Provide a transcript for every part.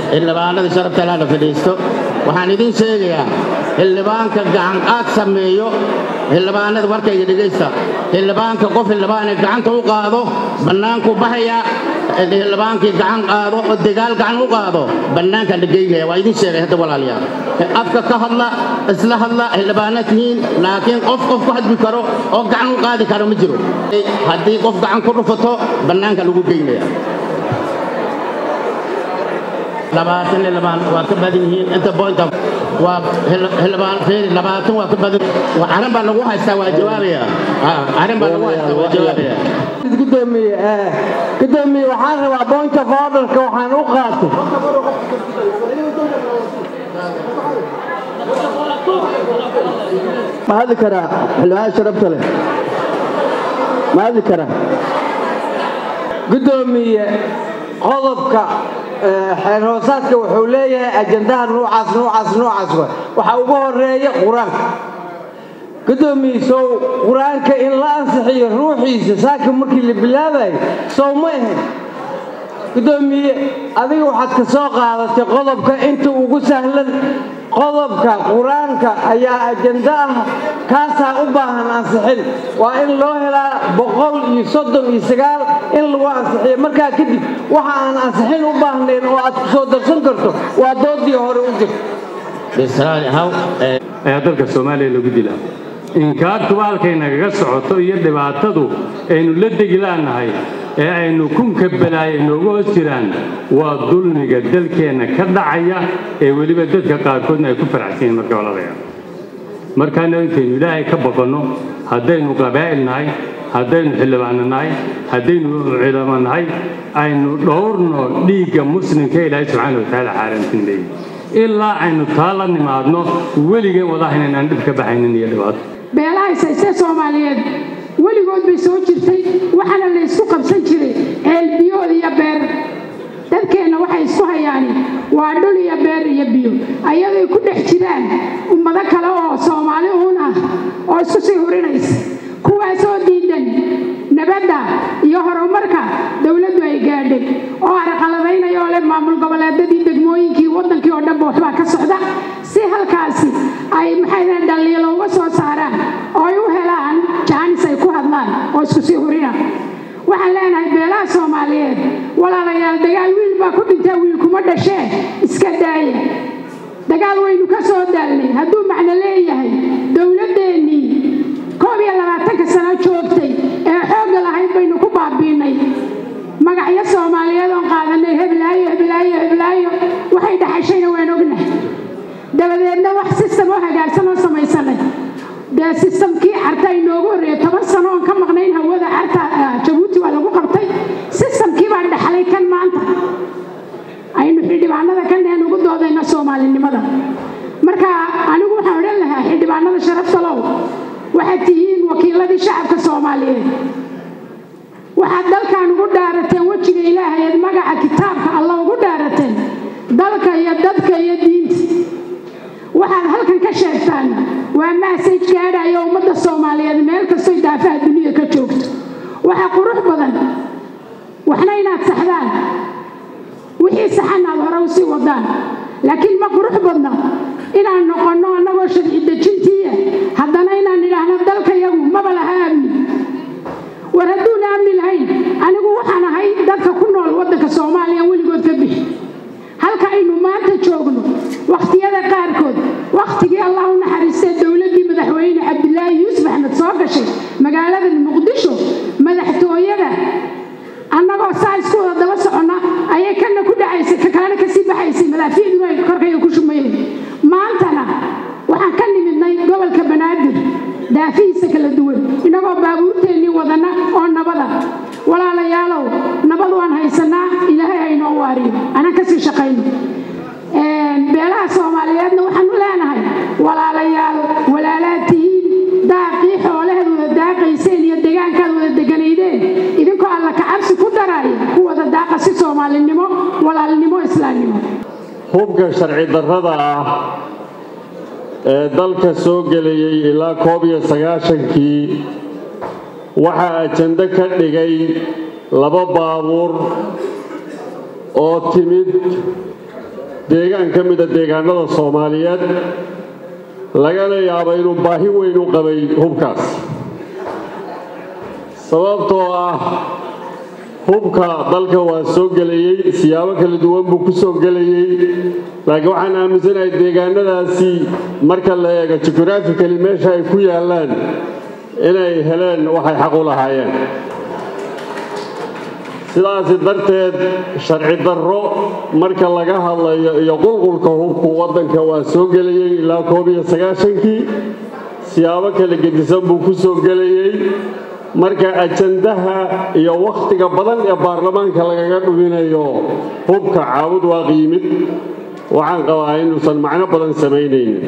xildhibaanada sharafta laala fadhiisto waxaan idiin sheegayaa xildhibaanka gacan qaad sameeyo xildhibaanada warkayga dhegaysta xildhibaanka qof xildhibaane gacanta u qaado bannaanku baxaya xildhibaankii gacan qaado oo dagaal gacan u qaado bannaanka la geynaya waa idiin sheegay hadda walaalayaal afka ka hadla isla hadla xildhibaana tihiin laakiin qof qof ku hadbi karo oo gacan u qaadi karo ma jiro haddii qof gacan ku dhufato bannaanka lagu geynaya labaatan xildhibaan waa ka badan yihiin inta bointa waa xildhibaan feeri labaatan waa ka badan arrin baa lagu haystaa waa jawaabaya arrin baa lagu haystaa waa jawaabaya gudoomiye gudoomiye waxaan rabaa point of orderka waxaan u qaatay ma hadli karaa xildhibaan sharafta leh ma hadli karaa gudoomiye qodobka xeer hoosaadka wuxuu leeyahay ajandaha nuucaas nuucaas nuucaas waxaa ugu horeeya qur-aanka gudoomiye sow qur-aanka in la ansixiyo ruuxiisa saaka markii la bilaabayo sow ma ahayn gudoomiye adiga waxaad ka soo qaadatay qodobka inta ugu sahlan qodobka qur-aanka ayaa ajando ah kaasaa u baahan ansixin waa in loo helaa boqol iyo soddon iyo sagaal in lagu ansixiyo markaa kadib waxa aan ansixin u baahnayn oo aad ku soo darsan karto waa doodii hore u jirta ayaa dalka soomaaliya lagu dilaa inkaartuba halkay nagaga socoto iyo dhibaatadu aynu la degi laannahay ee aynu kunka balaaya nooga hoos jiraan waa dulmiga dalkeenna ka dhacaya ee weliba dadka qaarkoodna ay ku faraxsan yihiin marka oladaya markaana intaynu ilaahay ka baqanno haddaynu qabaa'il nahay haddaynu xildhibaano nahay haddaynu culamo nahay aynu dhowrno dhiigga muslimka ilaahay subxaana watacaala xaaraantin leeyahy ilaa aynu taa la nimaadno weligeen wadaha inaan dhib ka baxaynin iyo dhibaato beelaha isaysee soomaaliyeed weligood bay soo jirtay waxaana la ysku qabsan jiray ceelbiyood iyo beer dadkeenna waxay isku hayaani waa dhul iyo beer iyo biyo ayaday ku dhex jiraan ummado kale oo soomaali uun ah oo isku sii hurinaysa kuwaasoo diidan nabadda iyo horumarka dowladdu ay gaadhay oo arqaladaynaya oo leh maamul goboleedadii degmooyinkii waddankii oo dhanba waxbaa ka socda si halkaasi ay maxay dhaliilo uga soo saaraan oo ay u helaan jaanis ay ku hadlaan oo isku sii hurina waxaan leenahay beelaha soomaaliyeed walaalayaal dagaal wiil baa ku dhintaa wiil kuma dhashee iska daaya dagaal waynu ka soo daalnay hadduu macno leeyahay dowladdeennii koob iyo labaatanka sano joogtay ee xoogga lahayd baynu ku baabiinay magacyo soomaaliyeed oon qaadanay heblaayo heblaayo heblaayo waxay dhaxashayna waan ognahay dabadeedna wax sistem oo hagaagsan oo samaysanay dee sistamkii carta inoogu horreeya toban sano oon ka maqnayn hawada carta jabuuti waa lagu qabtay sistamkii baan dhaxlay kan maanta aynu xildhibaanada kan dheen ugu doodayna soomaalinimada marka anigu waxaan odhan lahaa xildhibaanada sharafta low waxaad tihiin wakiiladii shacabka soomaaliyeed waxaad dalkan ugu dhaarateen wejiga ilaahay eed magaca kitaabka alla ugu dhaarateen dalka iyo dadka iyo diinta waxaad halkan ka sheegtaan waa maasaj gaadhaya ummadda soomaaliyeed meel kastoy daafaha dunida ka joogto waxaa qurux badan waxna inaad saxdaan wixii saxan aad hore usii wadaan laakiin ma qurux badna inaan noqonno annagoo sharci dejintiiya haddana inaan idhaahno dalka yagu maba laha amni war hadduuna amni lahayn anigu waxaan ahay dadka ku nool waddanka soomaaliya weligood ka bixi halka aynu maanta joogno wakhtiyada qaarkood wakhtigii allah u naxariistay dowladdii madaxweyne cabdilaahi yuusuf axmed soo gashay magaalada muqdisho madaxtooyada annagoo saa isku wada daba soconna ayay kana ku dhacaysay ka kalena kasii baxaysay madaafiicduna ay korkayga ku shumayeen maantana waxaan ka nimidnay gobolka banaadir daafihiisa kala duwan inagoo baabuurteennii wadana oo nabada walaalayaalow nabad waan haysanaa ilaahay haynoo waariyo anaan kasii shaqayno beelaha soomaaliyeedna waxaanu leenahay walaalayaal walaalaad tihiin daaqii xoolaheed wada daaqayseen iyo degaankaad wada deganaydeen idinkoo alla kacabsi ku daraaya ku wada daaqa si soomaalinimo walaalnimo islaamnimo hubka sharci darrada ah ee dalka soo gelayay ilaa koob iyo sagaashankii waxaa ajando ka dhigay laba baabuur oo timid deegaan ka mida deegaanada soomaaliyeed lagana yaabo inuu baahi weyn u qabay hubkaas sababtoo ah hubka dalka waa soo gelayey siyaabo kala duwan buu ku soo gelayey laakiin waxaan aaminsanahay deegaanadaasi marka la eego jughraficali meesha ay ku yaallaan inay heleen waxay xaq u lahaayeen sidaasi darteed sharci darro marka laga hadlayo iyo qulqulka hubku waddanka waa soo gelayey ilaa koob iyo sagaashankii siyaabo kala gedisan buu ku soo gelayey marka ajandaha iyo wakhtiga badan ee baarlamaanka lagaga dhuminayo hubka caawud waa qiimid waxaan qabaa inuusan macno badan samaynaynin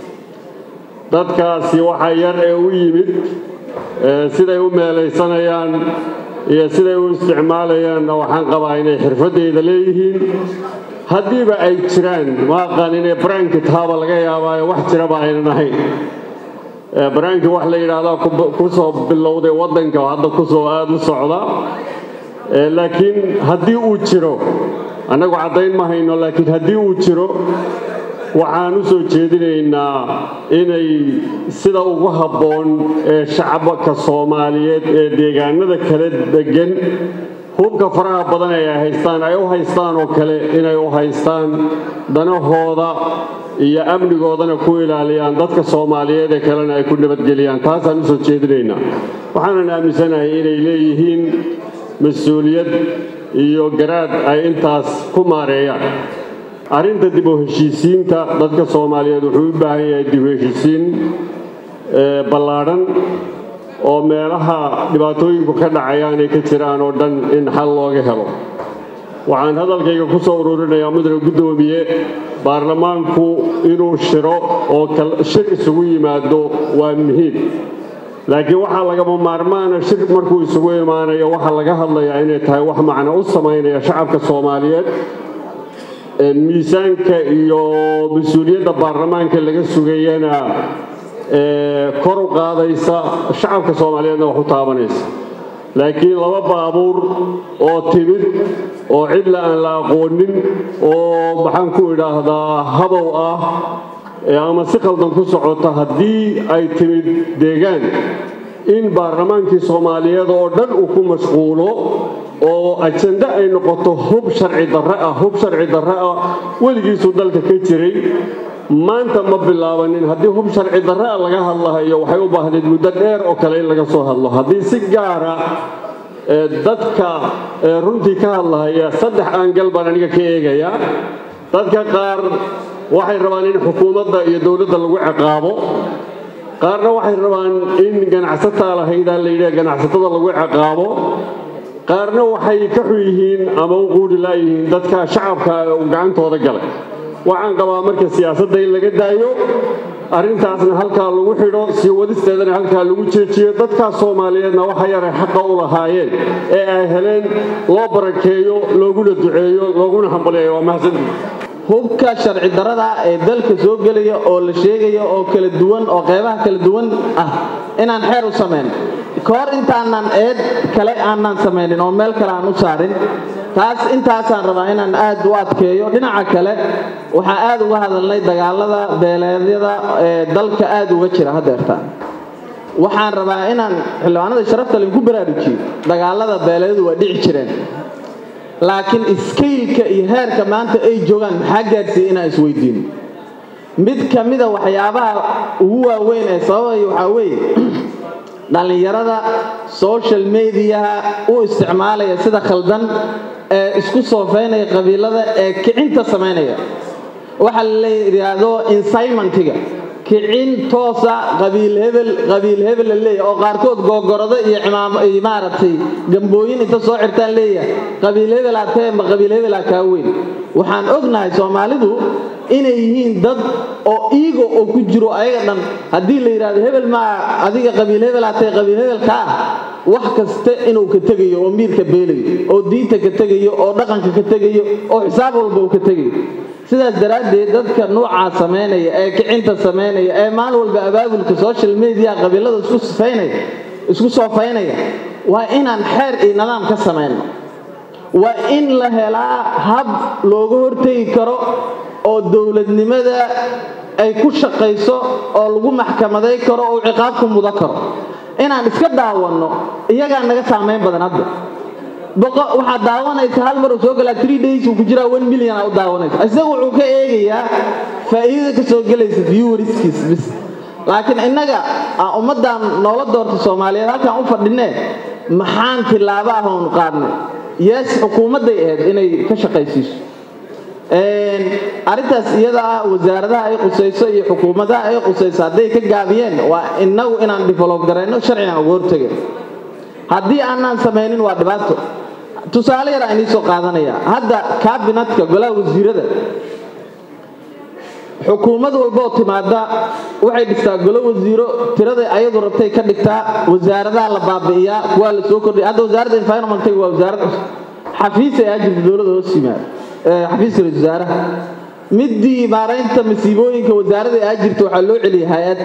dadkaasi waxa yar ee u yimid siday u meelaysanayaan iyo siday u isticmaalayaanna waxaan qabaa inay xirfaddeeda leeyihiin haddiiba ay jiraan ma aqaan inay baraanki taaba laga yaabaayo wax jiraba aynan ahayn baraankii wax la yidhaahdaa ku soo bilowday waddanka hadda kusoo aada u socda laakiin haddii uu jiro annagu caddayn ma hayno laakiin haddii uu jiro waxaan u soo jeedinaynaa inay sida ugu habboon ee shacabka soomaaliyeed ee deegaanada kala degan hubka faraha badan ay haystaan ay u haystaan oo kale inay u haystaan danahooda iyo amnigoodana ku ilaaliyaan dadka soomaaliyeed ee kalena ay ku nabadgeliyaan taasaan usoo jeedinaynaa waxaanan aaminsanahay inay leeyihiin mas-uuliyad iyo garaad ay intaas ku maareeyaan arrinta dib u heshiisiinta dadka soomaaliyeed wuxuu u baahan yahay dib u heshiisiin ballaadhan oo meelaha dhibaatooyinku ka dhacayaan ay ka jiraan oo dhan in xal looga helo waxaan hadalkayga ku soo ururinayaa mudane guddoomiye baarlamaanku inuu shiro oo shir isugu yimaado waa muhiim laakiin waxaa lagama maarmaana shir markuu isugu imaanayo waxaa laga hadlayaa inay tahay wax macno u samaynaya shacabka soomaaliyeed miisaanka iyo mas-uuliyadda baarlamaanka laga sugayana kor u qaadaysa shacabka soomaaliyeedna wax u taabanaysa laakiin laba baabuur oo timid oo cidla aan la aqoonin oo maxaan ku idhaahdaa habow ah ama si qaldan ku socota haddii ay timid deegaan in baarlamaankii soomaaliyeed oo dhan uu ku mashquulo oo ajando ay noqoto hub sharci darre ah hub sharci darre ah weligiisuu dalka ka jiray maanta ma bilaabanin haddii hub sharci darre ah laga hadlahayo waxay u baahnayd muddo dheer oo kale in laga soo hadlo haddii si gaara dadka runtii ka hadlahaya saddex aangal baan aniga ka eegaya dadka qaar waxay rabaan in xukuumadda iyo dowladda lagu ciqaabo qaarna waxay rabaan in ganacsataa lahaydaa la yidhaha ganacsatada lagu ciqaabo qaarna waxay ka xun yihiin ama u quuri laayihiin dadka shacabka uu gacantooda galay waxaan qabaa marka siyaasadda in laga daayo arrintaasna halkaa lagu xidho sii wadisteedana halkaa lagu jeejiyo dadkaa soomaaliyeedna waxa yaray xaqa u lahaayeen ee ay heleen loo barakeeyo looguna duceeyo looguna hambaleeyo waa mahadsantii hubka sharci darada ee dalka soo gelaya oo la sheegaya oo kala duwan oo qeybaha kala duwan ah inaan xeer u samayn kahor intaanan eed kale aanan samaynin oo meel kale aan u saarin taas intaasaan rabaa inaan aad u adkeeyo dhinaca kale waxaan aad uga hadalnay dagaalada beeleedyada ee dalka aad uga jira hadeerta waxaan rabaa inaan xildhibaanada sharafta linku baraarujiyo dagaalada beeleedyadu waa dhici jireen laakiin iskaylka iyo heerka maanta ay joogaan maxaa gaadhsiiya inaan isweydiino mid ka mida waxyaabaha ugu waaweyn ee sababaya waxaa weeye dhallinyarada social mediaha u isticmaalaya sida khaldan ee isku soofeynaya qabiilada ee kicinta samaynaya waxaa la yidhaahdo insimentiga kicin toosa qabiil hebel qabiil hebel la leeyahay oo qaarkood googorado iyo iyo maaragtay gambooyin inta soo xirtaan leeyahay qabiil hebel atee ma qabiil hebel kaa weyn waxaan ognahay soomaalidu inay yihiin dad oo iigo oo ku jiro ayaga dhan haddii la yidhahdo hebel maa adiga qabiil hebel atee qabiil hebelka ah wax kasta inuu ka tegayo oo miirka beelayo oo diinta ka tegayo oo dhaqanka ka tegayo oo xisaab walba uu ka tegayo sidaas daraaddeed dadka nuucaa samaynaya ee kicinta samaynaya ee maalin walba abaabulka social media qabiilada isku sifaynaya isku soofaynaya waa inaan xeer iyo nidaam ka samayno waa in la helaa hab looga hortegi karo oo dowladnimada ay ku shaqayso oo lagu maxkamaday karo oo ciqaab ku mudan karo inaan iska daawanno iyagaa naga saamayn badan hadda waxaad daawanaysa hal mar uu soo galaa three days uu ku jiraa one million aa u daawanaysa isaga wuxuu ka eegayaa faa'iidada ka soo gelaysa viewerskiis bis laakiin innaga aan ummaddan noola doorta soomaaliyeed halkaan u fadhinee maxaan tilaabo ah oonu qaadnay yees xukuumadday ahayd inay ka shaqaysiiso arrintaas iyada ah wasaaradaha ay qusayso iyo xukuumadaha ay qusayso hadday ka gaabiyeen waa innagu inaan develop garayno sharcigan uga hortagin haddii aanaan samaynin waa dhibaato tusaale yar aan iisoo qaadanaya hadda kaabinetka golaha wasiirada xukuumad walba oo timaada waxay dhistaa golo wasiiro tirada ayadu rabtay ka dhigtaa wasaaradaha la baabi'iyaa kuwaa la soo kordhiya hadda wasaaradda environmentga waa wasaarad xafiis ay ajirta dowladda hoos yimaad xafiiska ra wasaaraha midii maaraynta masiibooyinka wasaaradda ay ajirta waxaa loo celiyay hay-ad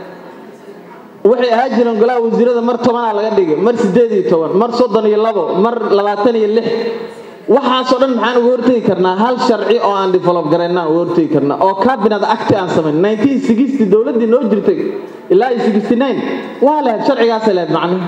waxay ahaa jireen golaha wasiirada mar tobanaa laga dhigay mar siddeed iyo toban mar soddon iyo labo mar labaatan iyo lix waxaasoo dhan maxaan uga hortegi karnaa hal sharci oo aan develop garaynaan uga hortegi karnaa oo cabinet acti aan samayn nineteen sixty dowladdii noo jirtay ilaa iyo sixty nine waa lahayd sharcigaasay lahayd macnihi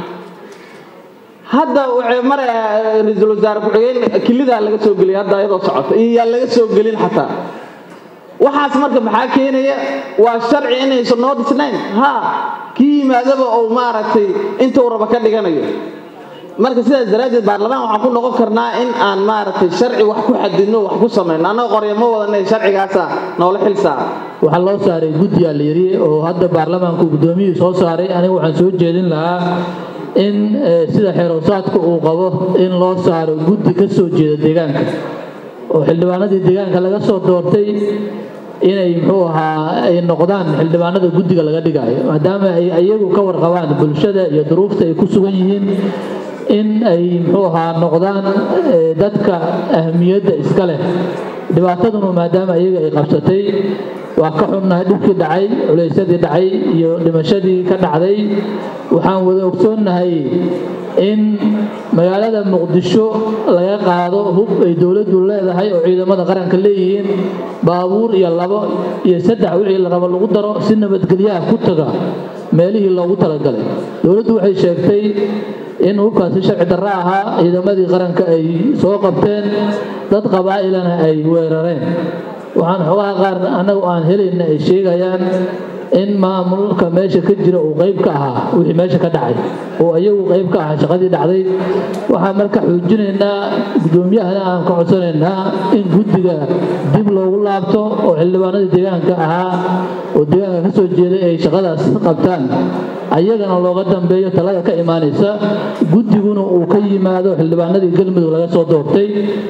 hadda waxay mar ra-iisul wasaare ku-xigeen kilidaa laga soo geliyay hadda iyadoo socota iyo yaa laga soo gelin xataa waxaas marka maxaa keenaya waa sharci inaysan noo dhisnayn ha kii yimaadaba ou maaragtay intuu raba ka dhiganayo marka sidaas daraaddeed baarlamaan waxaan ku noqon karnaa in aan maaragtay sharci wax ku xadidno wax ku samayno annaga qorya ma wadanay sharcigaasa noola xil saara waxaa loo saaray guddiyaa la yidhi oo hadda baarlamaanku guddoomiyihii soo saaray aniga waxaan soo jeedin lahaa in sida xeeroosaadka uu qabo in loo saaro guddi ka soo jeeda deegaanka oo xildhibaanadii deegaanka laga soo doortay inay muxuu ahaa ay noqdaan xildhibaanada guddiga laga dhigaayo maadaama ay iyagu ka warqabaan bulshada iyo duruufta ay ku sugan yihiin in ay muxuu ahaa noqdaan dadka ahmiyadda iska leh dhibaataduna maadaama iyaga ay qabsatay waa ka xunnahay dhibkii dhacay culaysyadii dhacay iyo dhimashadii ka dhacday waxaan wada ogsoonnahay in magaalada muqdisho laga qaado hub ay dowladdu leedahay oo ciidamada qaranka leeyihiin baabuur iyo labo iyo saddex wixii la rabo lagu daro si nabadgelyaha ku taga meelihii loogu talagalay dowladdu waxay sheegtay in hubkaasi sharci darro ahaa ciidamadii qaranka ay soo qabteen dad qabaa'ilana ay weerareen waxaan xogaha qaar annagu aan helayna ay sheegayaan in maamulka meesha ka jira uu qayb ka ahaa wixii meesha ka dhacay oo iyagu qayb ka ahaa shaqadii dhacday waxaan marka xoojinaynaa guddoomiyahana aan ka codsanaynaa in guddiga dib loogu laabto oo xildhibaanadii deegaanka ahaa oo deegaanka ka soo jeeday ay shaqadaas qabtaan ayagana looga dambeeyo talada ka imaanaysa guddiguna uu ka yimaado xildhibaanadii galmudug laga soo doortay